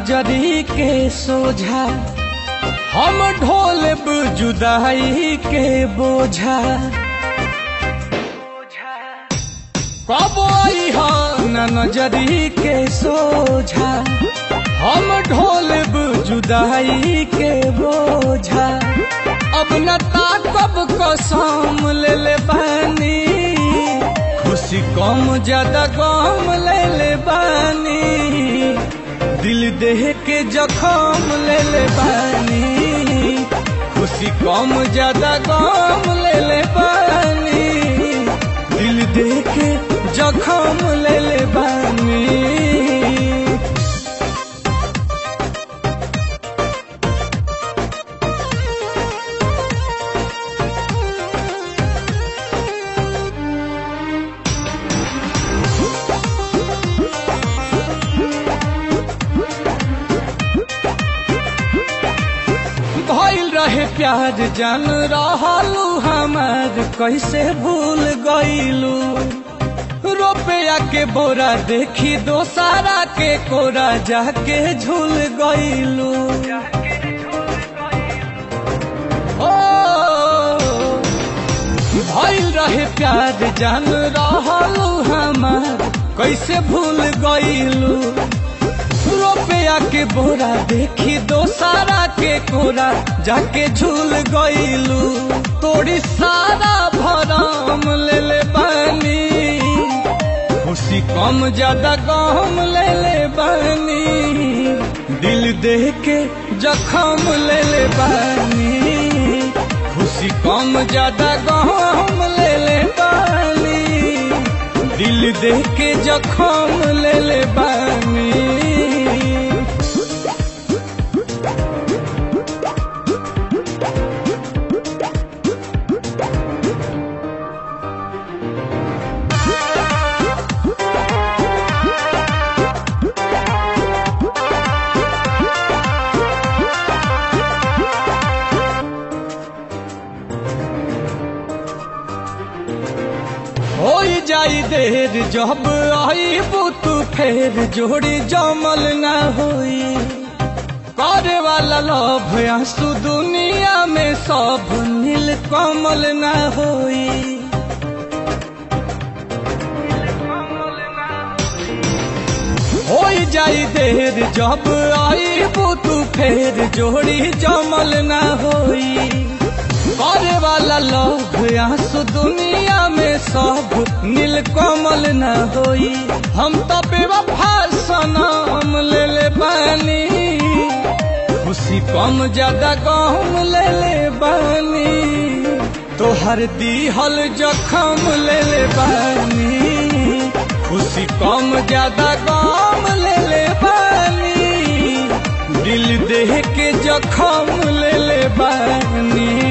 नजरी के सोझा हम ढोलब जुदाई के बोझा कब आई न नजरी के सोझा हम ढोलब जुदाई के बोझा अब न ताकब कसम ले ले बानी खुशी कम ज्यादा गम ले ले बानी दिल देह के जखम ले ले बानी खुशी कम ज्यादा गम ले ले बानी दिल देह के जखम ले ले बानी भइल रहे प्यार जान रहलू हमार कैसे भूल गईलू रुपया के बोरा देखी दोसारा के कोरा जाके झूल गईलू ओ भइल रहे प्यार जान रहलू हमार कैसे भूल गईलू रुपया के बोरा देखी दोसारा के कोरा जाके झूल गईलू तोड़ी सारा भरम ले ले बानी खुशी कम ज्यादा गम ले ले बानी दिल देह के जखम ले ले बानी खुशी कम ज्यादा गम ले ले बानी दिल देह के जखम ले ले बानी हो जाई देर जब आई तू फेर जोड़ी जमल न होई करे वाला लोभ आंसू दुनिया में सब नील कमल न होई हो जाई देर जब आई तू फेर जोड़ी जमल न होई करे वाला लोग आंसू दुनिया में सब नील कमल न होई हम तो बेवफा सनम ले ले बानी खुशी कम ज्यादा गम ले ले बानी तोहर दीहल जखम ले ले बानी खुशी कम ज्यादा गम ले ले बानी दिल देह के जखम ले ले बानी